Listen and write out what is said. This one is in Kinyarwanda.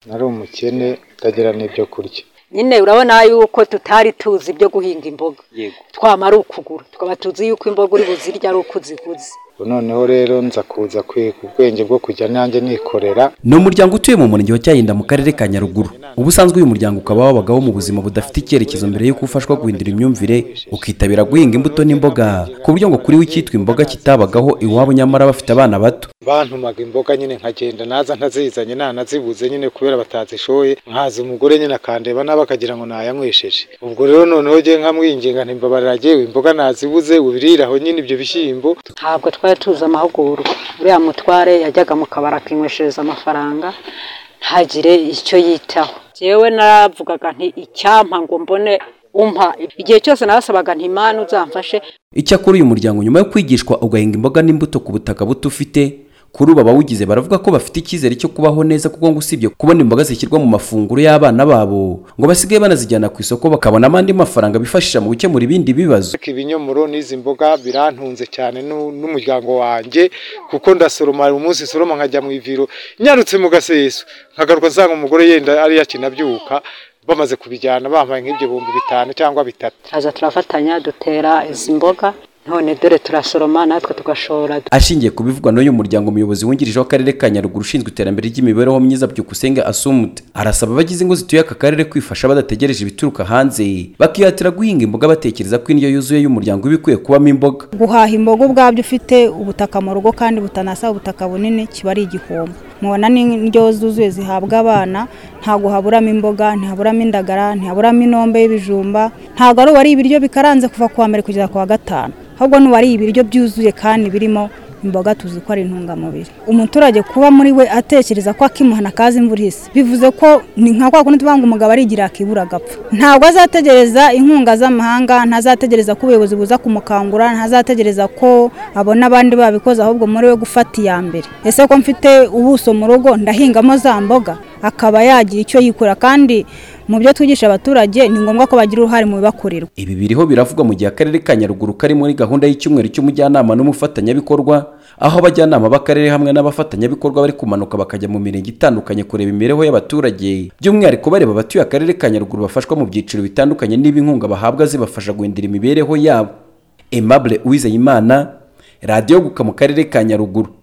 nari umukene utagira n'ibyo kurya nyine urabona yuko tutari tuzi ibyo guhinga imboga yego twamara ukugura tukaba tuzi yuko imboga uri buzirya ari uko uziguze ubu noneho rero nza kuza kwiga ubwenge bwo kujya nanjye nikorera ni umuryango utuye mu murenge wa cyayinda mu karere ka nyaruguru ubusanzwe uyu muryango ukaba wabagaho mu buzima budafite icyerekezo mbere y'uko ufashwa guhindura imyumvire ukitabira guhinga imbuto n'imboga ku buryo ngo kuri we icyitwa imboga kitabagaho iwabo nyamara bafite abana bato bantumaga imboga nyine nkagenda naza ntazizanye ntanazibuze nyine kubera batazishoye nkaza umugore nyine akandeba nawe akagira ngo nayanywesheje ubwo rero noneho ngiye nkamwinginga ntimbabarira agewe imboga nazibuze ubirira aho nyine ibyo bishyimbo ntabwo twari tuzi amahugurwa uriya mutware yajyaga mu kabari akinyweshereza amafaranga ntagire icyo yitaho yewe naravugaga nti icyampa ngo mbone umpa igihe cyose nabasabaga nti imana uzamfashe icyakora uyu muryango nyuma yo kwigishwa ugahinga imboga n'imbuto ku butaka buto ufite kuri ubu abawugize baravuga ko bafite icyizere cyo kubaho neza kuko ngo usibye kubona imboga zishyirwa mu mafunguro y'abana babo ngo basigaye banazijyana ku isoko bakabonamo andi mafaranga bifashisha mu gukemura ibindi bibazo ariko ibinyomoro n'izi mboga birantunze cyane n'u- n'umuryango wanjye kuko ndasoroma hari umunsi soroma nkajya mu iviro nyarutse mu gaseso nkagaruka nsanga umugore yenda ariyo akinabyuka bamaze kubijyana bampaye nk'iby'ibihumbi bitanu cyangwa bitatu turaza turafatanya dutera izi mboga none dore turasoroma natwe tugashora ashingiye ku bivugwa n'uyu muryango umuyobozi wungirije w'akarere ka nyaruguru ushinzwe iterambere ry'imibereho myiza byukusenge asumute arasaba abagize ingo zituye aka karere kwifasha badategereje ibituruka hanze bakihatira guhinga imboga batekereza ko indyo yuzuye y'umuryango iba ikwiye kubamo imboga guhaha imboga ubwabyo ufite ubutaka mu rugo kandi butanasaba ubutaka bunini kiba ari igihombo mubona n'indyo zuzuye zihabwa abana ntabwo haburamo imboga ntihaburamo indagara ntihaburamo inombe y'ibijumba ntabwo ari uwariye ibiryo bikaranze kuva ku wa mbere kugeza ku wa gatanu ahubwo n'uwariye ibiryo byuzuye kandi birimo imboga tuzi ko ari intungamubiri umuturage kuba muri we atekereza ko akimuhana kaza imvura ihise bivuze ko ni nka kwa kundi tuvuga ngo umugabo arigira akibura agapfa ntabwo azategereza inkunga z'amahanga ntazategereza ko ubuyobozi buza kumukangura ntazategereza ko abona abandi babikoze ahubwo muri we gufata iya mbere ese ko mfite ubuso mu rugo ndahingamo za mboga akaba yagira icyo yikura kandi mu byo twigisha abaturage ni ngombwa ko bagira uruhare mu bibakorerwa ibi biriho biravugwa mu gihe akarere ka nyaruguru kari muri gahunda y'icyumweru cy'umujyanama n'umufatanyabikorwa aho abajyanama b'akarere hamwe n'abafatanyabikorwa bari kumanuka bakajya mu mirenge itandukanye kureba imibereho y'abaturage by'umwihariko bareba abatuye akarere ka nyaruguru bafashwa mu byiciro bitandukanye niba inkunga bahabwa zibafasha guhindura imibereho yabo aimable uwizeyimana radiyo guka mu karere ka nyaruguru